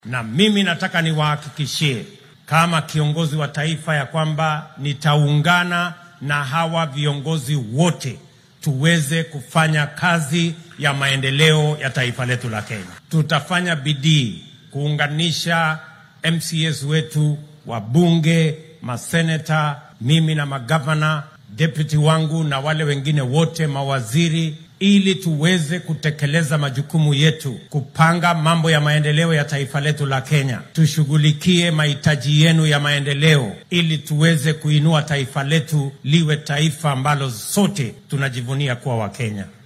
na mimi nataka niwahakikishie kama kiongozi wa taifa ya kwamba nitaungana na hawa viongozi wote tuweze kufanya kazi ya maendeleo ya taifa letu la Kenya. Tutafanya bidii kuunganisha MCAs wetu, wabunge, maseneta, mimi na magavana, deputy wangu na wale wengine wote, mawaziri, ili tuweze kutekeleza majukumu yetu, kupanga mambo ya maendeleo ya taifa letu la Kenya. Tushughulikie mahitaji yenu ya maendeleo, ili tuweze kuinua taifa letu liwe taifa ambalo sote tunajivunia kuwa Wakenya.